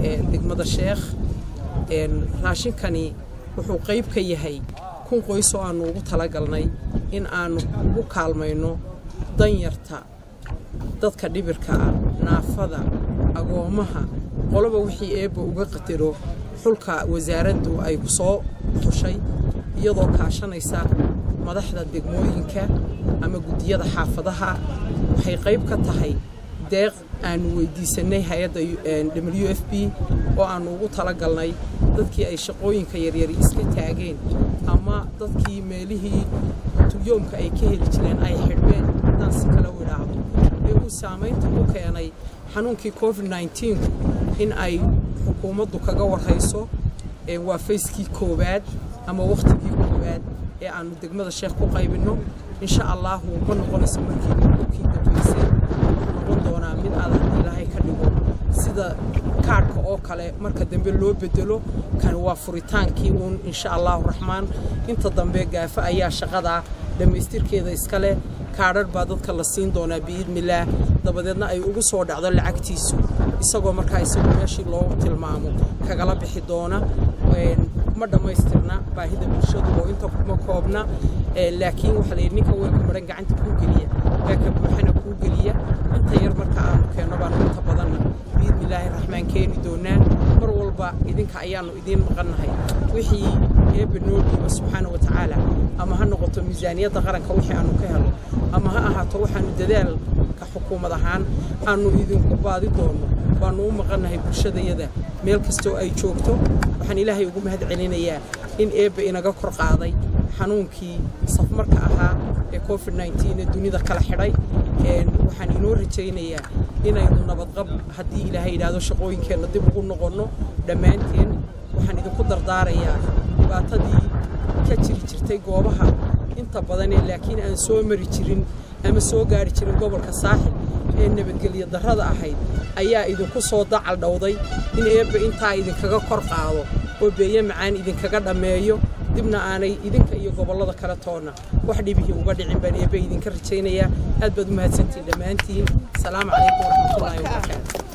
degmada sheekh raashinkani wuxuu qayb ka yahay kun qoys oo aannu ugu talagalnay in aannu ugu kaalmayno danyarta dadka dhibirka ah naafada agoommaha qoloba wixii eebba uga qatiro xulka wasaaraddu ay ku soo xushay iyadoo kaashanaysa madaxda degmooyinka ama guddiyada xaafadaha waxay qayb ka tahay deeq aannu weyddiisannay hay-adda w f b oo aannu ugu talagalnay dadkii ay shaqooyinka yaryari iska taageen ama dadkii meelihii tulyoomka ay ka heli jireen ay xidhmeen haddaan si kale u idhaahdo ee uu saamaynta ku keenay xanuunkii covid nneteen-ku in ay xukuumaddu kaga warhayso waa fayskii koowaad ama wakhtigii koowaad ee aannu degmada sheekh ku qaybinno insha allaahu ma noqonayso markii kii dambaysay noqon doonaa mid aad haddii ilaahay ka dhigo sida kaadhka oo kale marka dambe loo bedelo kan waa furitaankii uun insha allaahu raxmaan inta dambe gaafa ayaa shaqadaa dhammaystirkeeda iska leh kaadhadh baa dadka la siin doonaa biidnillaah dabadeedna ay ugu soo dhacdo lacagtiisu isagoo markaa isagu meeshii loogu tilmaamo kagala bixi doona ma dhammaystirna baahida bulshadu oo inta kuma koobna laakiin waxaa la yidhi ninka weelka maran gacanta kuu geliya weelka buuxana kuu geliya inta yar marka aanu keenno baanu inta badanna biidnillaahi raxmaan keeni doonaa mar walba idinka ayaannu idiin maqannahay wixii eebba noo dhiiba subxaana wa tacaala ama ha noqoto miisaaniyadda qaranka wixii aanu ka helo ama ha ahaato waxaanu dadaalka xukuumad ahaan aanu idinku baadi doonno waannu u maqannahay bulshadayada meel kastoo ay joogto waxaan ilaahay ugu mahad celinayaa in eebba inaga kor qaaday xanuunkii safmarka ahaa ee covid nneteen ee dunida kala xidhay waxaan inoo rajaynayaa inaynu nabadqab haddii ilaahay yidhaahdo shaqooyinkeenna dib ugu noqonno dhammaanteen waxaan idinku dardaarayaa dhibaatadii ka jiri jirtay goobaha inta badanee laakiin aan soo mari jirin ama soo gaari jirin gobolka saaxil ee nabadgelyo darrada ahayd ayaa idinku soo dacal dhowday in eebba intaa idinkaga kor qaado oo beeye macaan idinkaga dhammeeyo dibna aanay idinka iyo gobollada kale toonna wax dhibihii uga dhicin baan eebbe idinka rajaynayaa aad baad u mahadsantiin dhammaantiin asalaamu calaykum waraxmatullaahi wabarakaatu